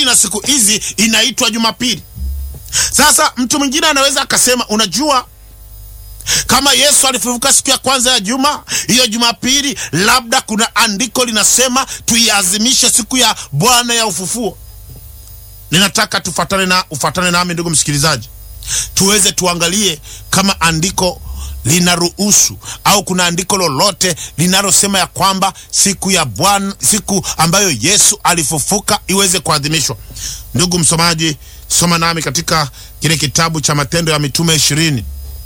na siku hizi inaitwa Jumapili. Sasa mtu mwingine anaweza akasema, unajua kama Yesu alifufuka siku ya kwanza ya juma, hiyo Jumapili, labda kuna andiko linasema tuiazimishe siku ya Bwana ya ufufuo. Ninataka tufatane na ufatane nami ndugu msikilizaji, tuweze tuangalie kama andiko linaruhusu au kuna andiko lolote linalosema ya kwamba siku ya Bwana, siku ambayo Yesu alifufuka iweze kuadhimishwa. Ndugu msomaji, soma nami katika kile kitabu cha Matendo ya Mitume ishirini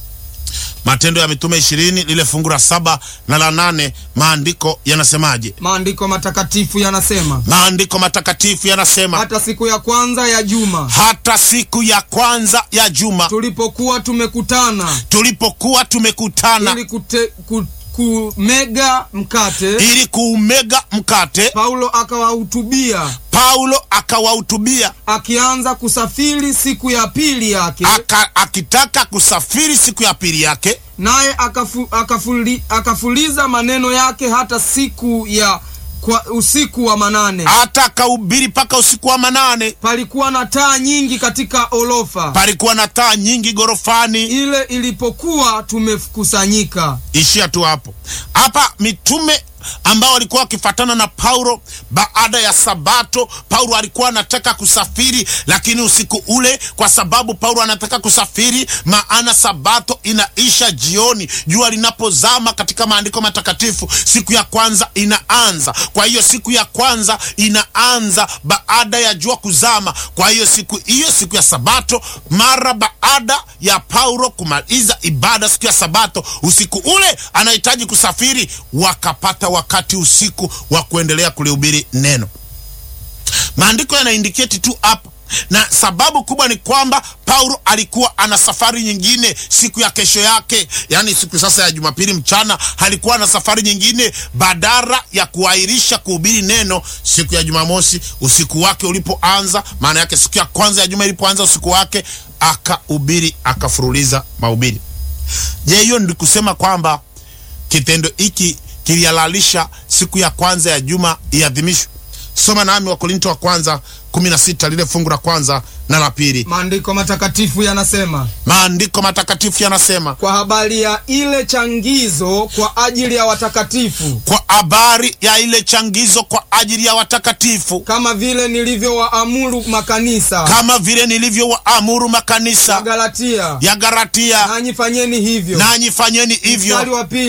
Matendo ya Mitume ishirini lile fungu la saba na la nane maandiko yanasemaje? Maandiko matakatifu yanasema, Maandiko matakatifu yanasema hata siku ya kwanza ya juma hata siku ya kwanza ya juma tulipokuwa tumekutana tulipokuwa tumekutana ili kute, ku, kumega mkate, ili kuumega mkate, Paulo akawahutubia Paulo akawahutubia akianza kusafiri siku ya pili yake, aka, akitaka kusafiri siku ya pili yake, naye akafu, akafuli, akafuliza maneno yake hata siku ya kwa usiku wa manane. hata akahubiri mpaka usiku wa manane. Palikuwa na taa nyingi katika orofa Palikuwa na taa nyingi ghorofani. ile ilipokuwa tumekusanyika. Ishia tu hapo. Hapa mitume ambao walikuwa wakifatana na Paulo baada ya Sabato. Paulo alikuwa anataka kusafiri, lakini usiku ule, kwa sababu Paulo anataka kusafiri, maana Sabato inaisha jioni, jua linapozama. Katika maandiko matakatifu, siku ya kwanza inaanza. Kwa hiyo siku ya kwanza inaanza baada ya jua kuzama. Kwa hiyo siku hiyo, siku ya Sabato, mara baada ya Paulo kumaliza ibada siku ya Sabato, usiku ule anahitaji kusafiri, wakapata wakati usiku wa kuendelea kulihubiri neno. Maandiko yanaindiketi tu hapa, na sababu kubwa ni kwamba Paulo alikuwa ana safari nyingine siku ya kesho yake, yaani siku sasa ya Jumapili mchana, alikuwa na safari nyingine. Badala ya kuahirisha kuhubiri neno siku ya Jumamosi usiku wake ulipoanza, maana yake siku ya kwanza ya juma ilipoanza usiku wake, akahubiri akafuruliza mahubiri. Je, hiyo ndi kusema kwamba kitendo hiki kilihalalisha siku ya kwanza ya juma iadhimishwe? Soma nami Wakorinto wa kwanza 16 lile fungu la kwanza na la pili. Maandiko matakatifu yanasema Maandiko matakatifu yanasema kwa habari ya ile changizo kwa ajili ya watakatifu, kwa habari ya ile changizo kwa ajili ya watakatifu, kama vile nilivyowaamuru makanisa kama vile nilivyowaamuru ya makanisa Galatia, ya Galatia, nanyi fanyeni hivyo. nanyi fanyeni hivyo. Mstari wa pili